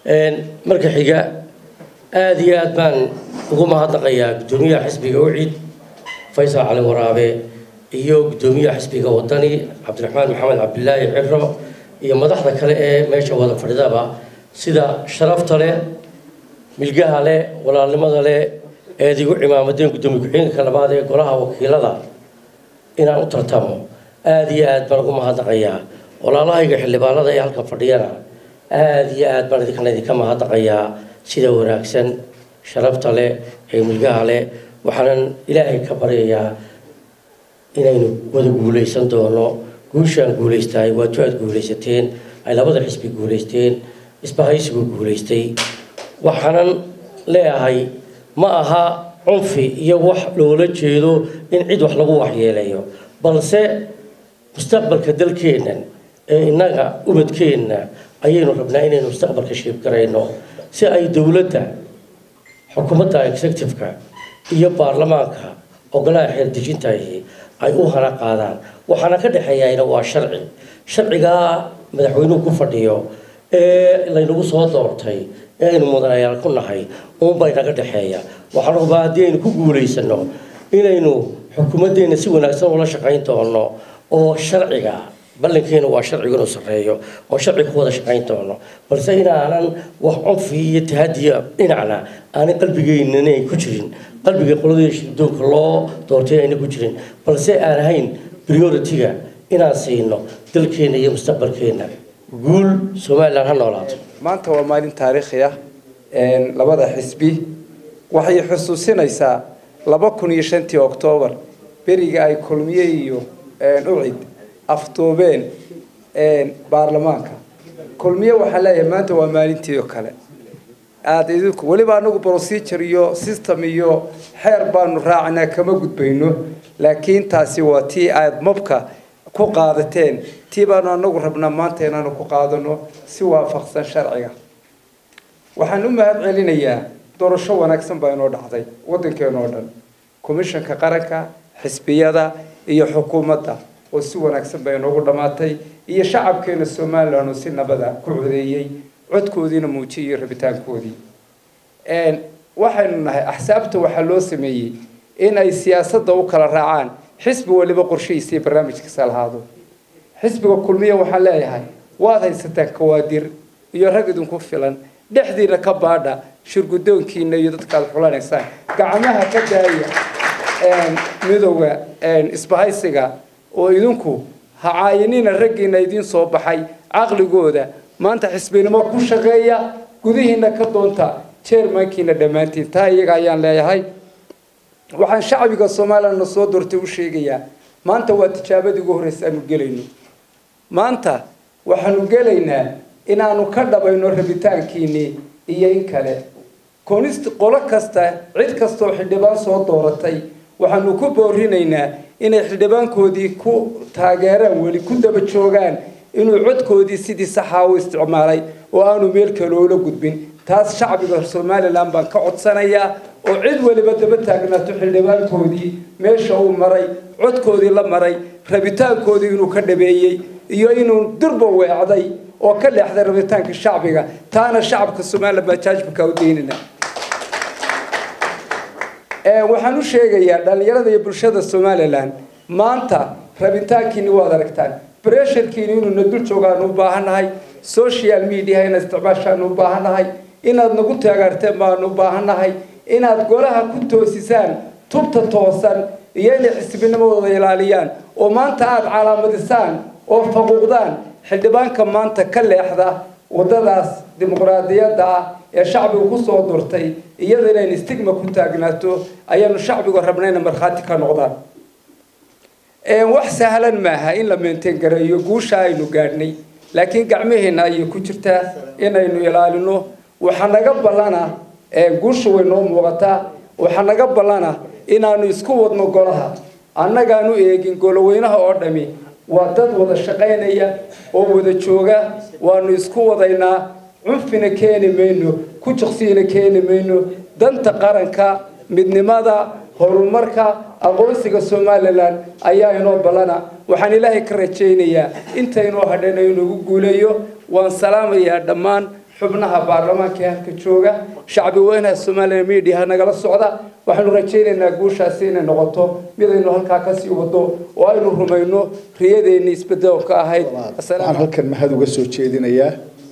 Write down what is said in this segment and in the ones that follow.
marka xiga aada iyo aad baan ugu mahadnaqayaa guddoomiyaha xisbiga ucid faysal cali waraabe iyo guddoomiyaha xisbiga wadani cabdiraxmaan maxamed cabdilaahi ciro iyo madaxda kale ee meesha wada fadhidaba sida sharafta leh milgaha leh walaalnimada leh eed igu cimaamadeen guddoomiye ku-xigeenka labaad ee golaha wakiilada inaan u tartamo aada iyo aad baan ugu mahadnaqayaa walaalahayga xildhibaanada ee halkan fadhiyana aada iyo aad baan idinkana idinka mahadnaqayaa sida wanaagsan sharafta leh ee milgaha leh waxaanan ilaahay ka baryayaa inaynu wada guulaysan doono guushaan guulaystahay waatu aad guulaysateen ay labada xisbi guulaysteen isbahaysigu guulaystay waxaanan leeyahay ma aha cunfi iyo wax loola jeedo in cid wax lagu waxyeeleeyo balse mustaqbalka dalkeennan ee innaga ubadkeenna ayaynu rabnaa inaynu mustaqbalka shiibgarayno si ay dowladda xukuumadda executive-ka iyo baarlamaanka ogolaha xeerdejintahi ay u hana qaadaan waxaana ka dhexeeyana waa sharci sharcigaa madaxweynuhu ku fadhiyo ee laynagu soo doortay ee aynu mudanayaal ku nahay uunbay naga dhexeeya waxaan rabaa haddii aynu ku guulaysano inaynu xukuumaddeena si wanaagsan ula shaqayn doono oo sharciga ballankeena waa sharciga inuu sarreeyo oo sharciga ku wada shaqayn doono balse inaanan wax cunfi iyo tahadiya dhinacna aanay qalbigeynana ay ku jirin qalbiga qoladii shirdoonka loo doortay ayna ku jirin balse aan ahayn priority-ga inaan siino dalkeena iyo mustaqbalkeena guul somalilan ha noolaato maanta waa maalin taariikhi ah labada xisbi waxay xusuusinaysaa laba kun iyo shantii oktoobar beriga ay kulmiye iyo ucid afduubeen baarlamaanka kulmiye waxaa leeyahay maanta waa maalintii oo kale aada idinku weliba anagu procedure iyo system iyo xeer baanu raacanaa kama gudbayno laakiin taasi waa tii aada mabka ku qaadateen tii baanu anagu rabnaa maanta inaanu ku qaadano si waafaqsan sharciga waxaan u mahad celinayaa doorasho wanaagsan baa inoo dhacday waddankeena oo dhan commishanka qaranka xisbiyada iyo xukuumadda oo si wanaagsan baa inoogu dhammaatay iyo shacabkeena somalilan oo si nabada ku codeeyey codkoodiina muujiyay rabitaankoodii waxaynu nahay axsaabta waxaa loo sameeyey in ay siyaasadda u kala raacaan xisbi waliba qorshihiisa iyo barnaamijkiisa lahaado xisbiga kulmiya waxaan leeyahay waad haysataan kawaadir iyo rag idinku filan dhexdiina ka baadha shirgudoonkiina iyo dadkaad xulanaysaan gacmaha ka daaya midowga isbahaysiga oo idinku ha caayinina raggiina idiin soo baxay caqligooda maanta xisbinimo ku shaqeeya gudihiina ka doonta jeermankiina dhammaantiin taa iyaga ayaan leeyahay waxaan shacbiga somalilandna soo doortay u sheegayaa maanta waa tijaabadii ugu horreysa aanu gelayno maanta waxaanu gelaynaa inaanu ka dhabayno rabitaankiinii iyo in kale konist qolo kasta cid kastaoo xildhibaan soo dooratay waxaanu ku boorinaynaa inay xildhibaankoodii ku taageeraan weli ku daba joogaan inuu codkoodii sidii saxaa u isticmaalay oo aanu meel kale oola gudbin taas shacbiga somalilan baan ka codsanayaa oo cid weliba daba taagnaato xildhibaankoodii meesha uu maray codkoodii la maray rabitaankoodii inuu ka dhabeeyey iyo inuu durba weecday oo ka leexday rabitaanka shacbiga taana shacabka somalilan baa jaajbaka u deynina waxaan u sheegayaa dhallinyarada iyo bulshada somalilan maanta rabitaankiini waad aragtaan bresharkiini inuuna dul joogaanu u baahannahay social media inaad isticmaashaanu u baahannahay inaad nagu taageerteen baanu u baahannahay inaad golaha ku toosisaan tubta toosan iyo inay xisbinimadooda ilaaliyaan oo maanta aada calaamadisaan oo faquuqdaan xildhibaanka maanta ka leexda waddadaas dimuqraadiyadda ah ee shacbigu ku soo durtay iyada inaynu stigma ku taagnaato ayaanu shacbigu rabnayna markhaati ka noqdaan wax sahlan maaha in la meenteen gareeyo guusha aynu gaadhnay laakiin gacmaheenna ayay ku jirtaa inaynu ilaalino waxaa naga ballana guusha way noo muuqataa waxaa naga ballana inaanu isku wadno golaha annagaanu eegin goloweynaha oo dhami waa dad wada shaqaynaya oo wada jooga waanu isku wadaynaa cunfina keeni mayno ku jiqsiina keeni mayno danta qaranka midnimada horumarka aqoonsiga somalilan ayaa inoo ballana waxaan ilaahay ka rajaynayaa intaynoo hadhayna inugu guuleeyo waan salaamayaa dhammaan xubnaha baarlamaanka ee halka jooga shacbi weynaha soomaaliya mediaha nagala socda waxaanu rajaynaynaa guushaasi inay noqoto midaynu halkaa kasii wado oo aynu rumayno riyadeenni isbedelka ahayd waxaan halkan mahad uga soo jeedinayaa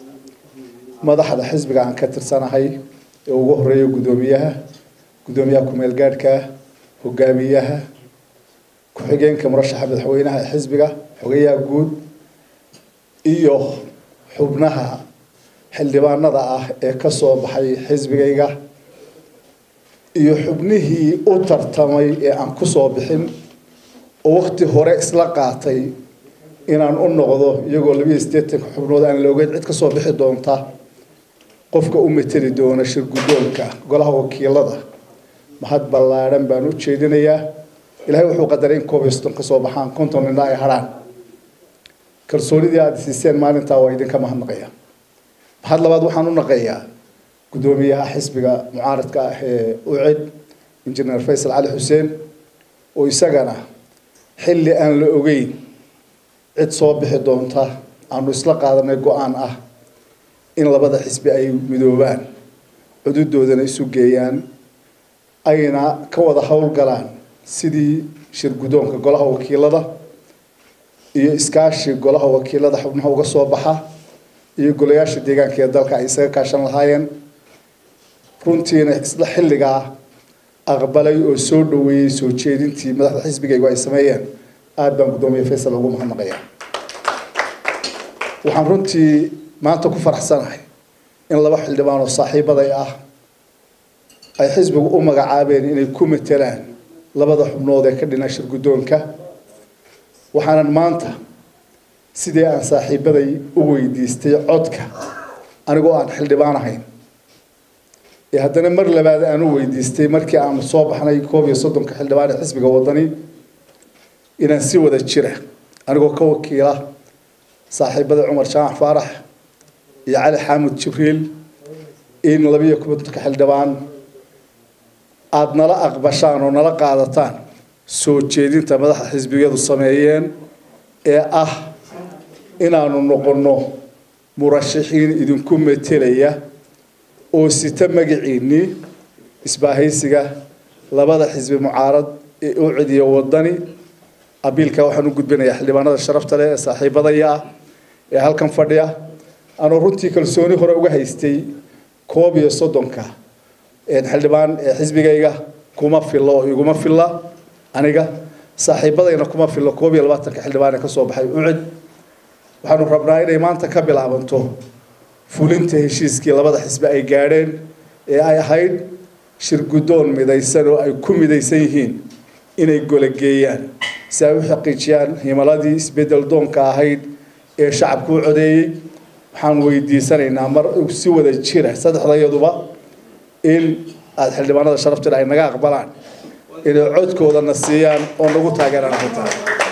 madaxda xisbiga aan ka tirsanahay ee ugu horeeya guddoomiyaha guddoomiyaha ku-meel gaadhka hogaamiyaha ku-xigeenka murashaxa madaxweynaha ee xisbiga xogeyaha guud iyo xubnaha xildhibaanada ah ee ka soo baxay xisbigayga iyo xubnihii u tartamay ee aan ku soo bixin oo waqti hore isla qaatay inaan u noqdo iyagoo labiiyo siddeetanka xubnood aan la ogeyn cid ka soo bixi doonta qofka u mateli doona shir guddoonka golaha wakiilada mahad ballaadhan baan u jeedinayaa ilaahay wuxuu qadaray in koob iyo soddon ka soo baxaan konton nina ay hadhaan kalsoonidii aada siiseen maalintaa waa idinka mahadnaqaya mahad labaad waxaan u naqayaa guddoomiyaha xisbiga mucaaradka ah ee ucid injineer faysal cali xuseen oo isagana xilli aan la ogeyn cid soo bixi doonta aanu isla qaadanay go-aan ah in labada xisbi ay midoobaan cududoodana isu geeyaan ayna ka wada howlgalaan sidii shir guddoonka golaha wakiilada iyo iskaashi golaha wakiilada xubnaha uga soo baxa iyo golayaasha deegaanka ee dalka ay isaga kaashan lahaayeen runtiina isla xilligaa aqbalay oo soo dhaweeyey soo jeedintii madaxda xisbigaygu ay sameeyeen aada baan guddoomiye faysal ugu mahadnaqayaa waxaan runtii maanta ku faraxsanahay in laba xildhibaan oo saaxiibaday ah ay xisbigu u magacaabeen inay ku matelaan labada xubnood ee ka dhina shir guddoonka waxaanan maanta sidii aan saaxiibaday u weydiistay codka anigoo aan xildhibaan ahayn ee haddana mar labaad aan u weydiistay markii aanu soo baxnay koob iyo soddonka xildhibaan ee xisbiga wadani inaan si wada jira anigoo ka wakiila saaxiibada cumar jaamac faarax iyo cali xaamud jibriil in labiyo kontonka xildhibaan aada nala aqbashaan oo nala qaadataan soo jeedinta madaxda xisbiyadu sameeyeen ee ah inaanu noqonno murashaxiin idinku metelaya oo sita magaciinnii isbaahaysiga labada xisbi mucaarad ee u cidiya wadani abiilka waxaan u gudbinayaa xildhibaanada sharafta leh ee saaxiibadaya ah ee halkan fadhiya anuu runtii kalsooni hore uga haystay koob iyo soddonka xildhibaan ee xisbigayga kuma filo oo iguma filla aniga saaxiibadayna kuma filo koob iyo labaatanka xildhibaan ee kasoo baxay ucid waxaanu rabnaa inay maanta ka bilaabanto fulinta heshiiskii labada xisbi ay gaadheen ee ay ahayd shir guddoon midaysan oo ay ku midaysan yihiin inay golageeyaan si ay u xaqiijiyaan himaladii isbedel doonka ahayd ee shacabku u codeeyey waxaan weydiisanaynaa mar si wada jira saddexdayaduba in aada xildhibaanada sharafteeda ay naga aqbalaan inay codkoodana siiyaan oo nagu taageeraan arrintaa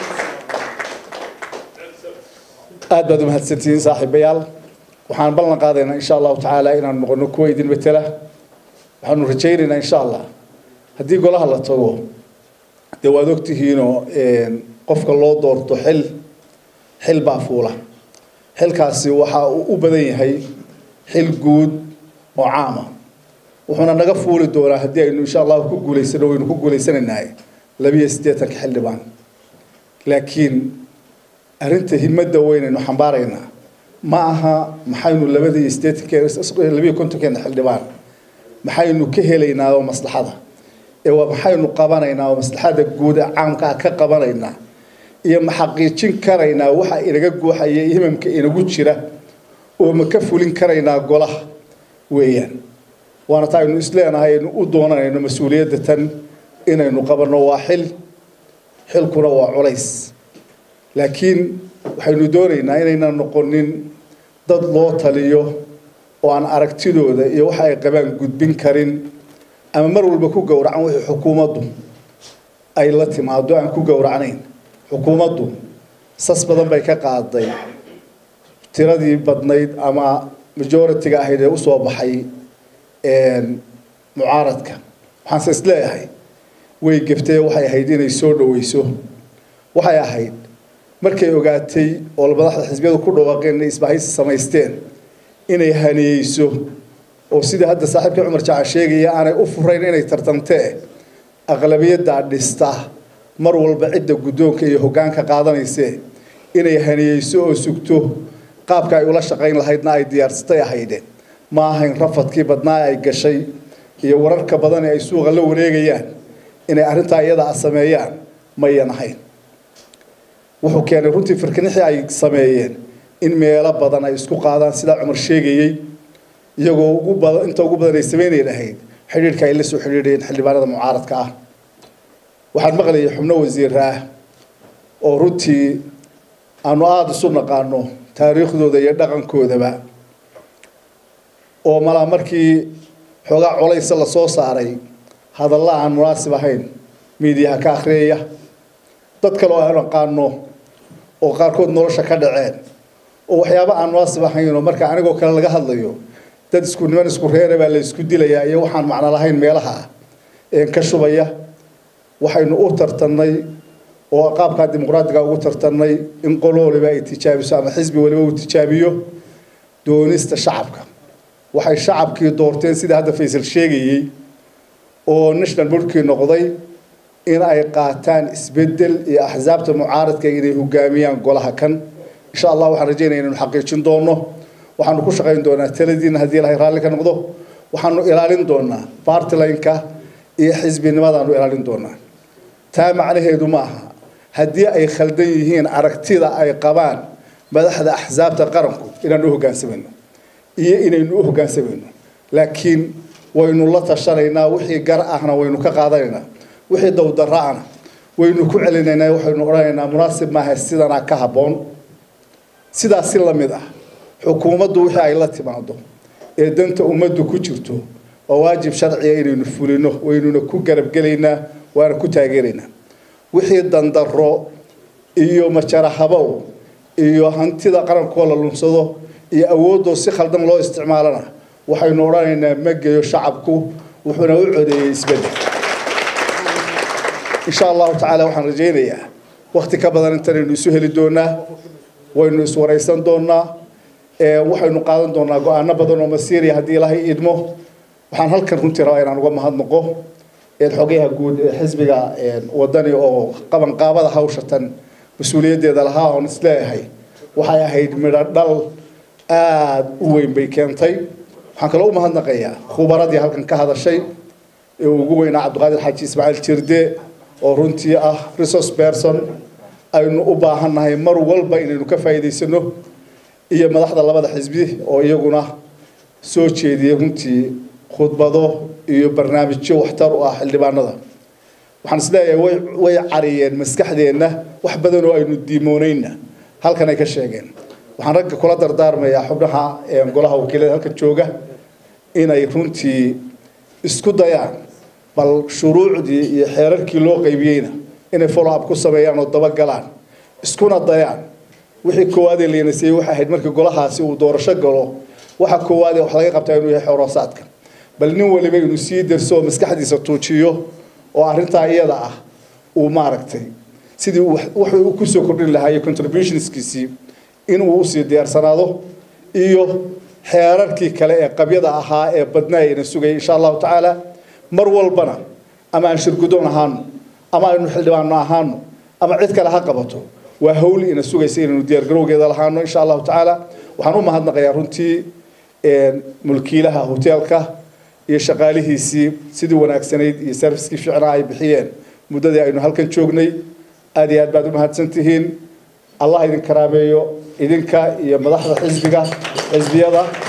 aada baad umahadsantihiin saaxiibayaal waxaan ballan qaadaynaa insha allahu tacaala inaan noqono kuwa idin matela waxaanu rajaynaynaa insha allah haddii golaha la tago dee waad ogtihiinoo qofka loo doorto xil xil baa fuula xilkaasi waxa uu u badan yahay xil guud oo caama wuxuuna naga fuuli doonaa haddii aynu insha allahu ku guulaysano waynu ku guulaysanaynaa labiyo siddeetanka xildhibaan laakiin arrinta himada weynaynu xambaaraynaa ma aha maxaynu labada iyo siddeetanke labiyo kontonkeena xildhibaan maxaynu ka helaynaa oo maslaxada ee waa maxaynu qabanaynaa oo maslaxada guud ee caamka ah ka qabanaynaa iyo ma xaqiijin karaynaa waxa inaga guuxaya himamka inagu jira oo ma ka fulin karaynaa golaha weeyaan waana taa aynu isleenahay aynu u doonanayno mas-uuliyadda tan inaynu qabanno waa xil xilkuna waa culays laakiin waxaynu doonaynaa inaynan noqonin dad loo taliyo oo aan aragtidooda iyo waxa ay qabaan gudbin karin ama mar walba ku gowracan wixii xukuumaddu ay la timaado aan ku gowracnayn xukuumaddu sas badan bay ka qaaday tiradii badnayd ama majority-ga ahayd ee usoo baxay mucaaradka waxaanse isleeyahay way geftay waxay ahayd inay soo dhaweyso waxay ahayd markay ogaatay oo madaxda xisbiyadu ku dhawaaqeen inay isbahaysi samaysteen inay haniyeyso oo sidii hadda saaxiibkii cumar jaaca sheegaya aanay u furayn inay tartantee aqlabiyaddaa dhista mar walba cidda guddoonka iyo hoggaanka qaadanayse inay haniyeyso oo sugto qaabka ay ula shaqayn lahaydna ay diyaarsatay ahaydeen ma ahayn rafadkii badnaa ay gashay iyo wararka badan ee ay suuqa la wareegayaan inay arrintaa iyada a sameeyaan mayan ahayn wuxuu keenay runtii firkinixii ay sameeyeen in meelo badan ay isku qaadaan sidaa cumar sheegayey iyagoo ugu badan inta ugu badan ay sameynay lahayd xidhiidhka ay la soo xidhiidhayeen xildhibaanada mucaaradka ah waxaan maqlayay xubno wasiira ah oo runtii aanu aada isu naqaano taariikhdooda iyo dhaqankoodaba oo malaa markii xoogaa colaysa la soo saaray hadalla aan munaasib ahayn miidiyaha ka akhriyaya dad kale oo aan naqaano oo qaarkood nolosha ka dhaceen oo waxyaaba aan munaasib ahayn oo marka anigoo kale laga hadlayo dad isku niman isku reera baa la isku dilayaa iyo waxaan macno lahayn meelaha ah een ka shubaya waxaynu u tartannay oo qaabkaa dimuqraadiga ugu tartannay in qolo waliba ay tijaabiso ama xisbi waliba uu tijaabiyo doonista shacabka waxay shacabkii doorteen sida hadda faysal sheegayey oo national boardkii noqday in ay qaataan isbedel iyo axsaabta mucaaradka inay hogaamiyaan golaha kan insha allah waxaan rajeynaya inaynu xaqiijin doono waxaanu ku shaqayn doonaa taladiina haddii ilahay raalli ka noqdo waxaanu ilaalin doonaa bartilineka iyo xisbinimadaanu ilaalin doonaa taa macnaheedu ma aha haddii ay khaldan yihiin aragtida ay qabaan madaxda axsaabta qaranku inaanu u hogaansamayno iyo inaynu u hogaansamayno laakiin waynu la tashanaynaa wixii gar ahna waynu ka qaadanaynaa wixii dowdara'ana waynu ku celinaynaa waxaynu odhanaynaa munaasib maaha sidanaa ka habboon sidaas si la mid ah xukuumaddu wixii ay la timaado ee danta ummaddu ku jirto waa waajib sharciga inaynu fulino waynuna ku garabgelaynaa waana ku taageeraynaa wixii dandaro iyo majara habow iyo hantida qarankoo la lunsado iyo awoodoo si khaldan loo isticmaalana waxaynu odhanaynaa ma geyo shacabku wuxuuna u codeeyey isbedel insha allahu tacaala waxaan rajaynayaa wakti ka badan intanaynu isu heli doonaa waynu iswaraysan doonaa waxaynu qaadan doonaa go-aano badan oo masiiriya haddii ilaahay idmo waxaan halkan runtii rabaa inaan uga mahadnaqo xogayaha guud ee xisbiga wadani oo qabanqaabada hawshatan mas-uuliyaddeeda lahaa oon isleeyahay waxay ahayd midho dhal aada u weyn bay keentay waxaan kaloo u mahadnaqayaa khubaradii halkan ka hadashay ee ugu weynaa cabdiqaadir xaaji ismaaciil jirde oo runtii ah resource person aynu u baahannahay mar walba inaynu ka faa'iidaysano iyo madaxda labada xisbi oo iyaguna soo jeediyey runtii khudbado iyo barnaamijyo waxtar u ah xildhibaanada waxaan isleeyahay way way cariyeen maskaxdeenna wax badan oo aynu diimoonayna halkan ay ka sheegeen waxaan ragga kula dardaarmayaa xubnaha golaha wakiilada halkan jooga inay runtii isku dayaan bal shuruucdii iyo xeerarkii loo qaybiyeyna inay follow up ku sameeyaan oo dabagalaan iskuna dayaan wixii koowaadee leenasiyey waxay ahayd markii golahaasi uu doorasho galo waxa koowaadee wax laga qabtaa inuu yahay xoroosaadka bal nin waliba inuu sii darso oo maskaxdiisa tuujiyo oo arrintaa iyada ah uu maaragtay sidii wuxuu kusoo kordhin lahaa iyo contributionskiisii inuu usii diyaarsanaado iyo xeerarkii kale ee qabyada ahaa ee badnaa ayna sugayay insha allahu tacaala mar walbana ama aan shirgudoon ahaano ama aynu xildhibaano ahaano ama cid kale ha qabato waa hawl ina sugaysa inaynu diyaargarowgeeda lahaano insha allahu tacaala waxaan u mahadnaqayaa runtii mulkiilaha hoteelka iyo shaqaalihiisii sidii wanaagsanayd iyo serviskii ficnaa ay bixiyeen muddadii aynu halkan joognay aada iyo aad baad u mahadsan tihiin allah idin karaameeyo idinka iyo madaxda xisbiga xisbiyada